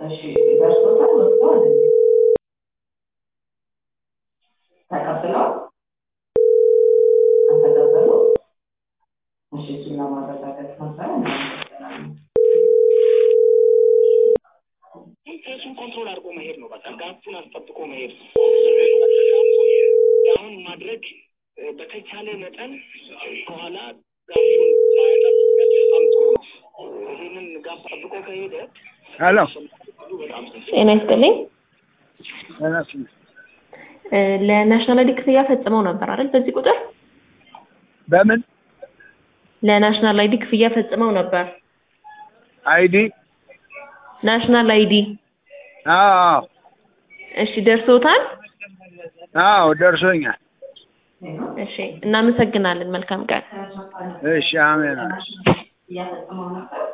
እሺ ደርሶታል ወጥቷል እንዴ? ተቀብለዋል አልተቀበሉ እሺ እሱን ለማረጋገጥ ነበረ እናመሰግናለን እሱን ኮንትሮል አድርጎ መሄድ ነው። በቃ ጋፑን አስጠብቆ መሄድ ነው። አሁን ማድረግ እ፣ በተቻለ መጠን ከኋላ ጋፑን ባያጠብቅ በጣም ጥሩ ነው። ይህንን ጋፕ ጠብቆ ከሄደ ሄሎ በጣም ሰፊ ጤና ይስጥልኝ። እነሱ እ፣ ለናሽናል አይዲ ክፍያ ፈጽመው ነበር አይደል? በዚህ ቁጥር በምን ለናሽናል አይዲ ክፍያ ፈጽመው ነበር። አይዲ ናሽናል አይዲ አዎ እሺ፣ ደርሶታል? አዎ ደርሶኛል እሺ፣ እናመሰግናለን። መልካም ቀን። እሺ አሜን እያፈጸመው ነበር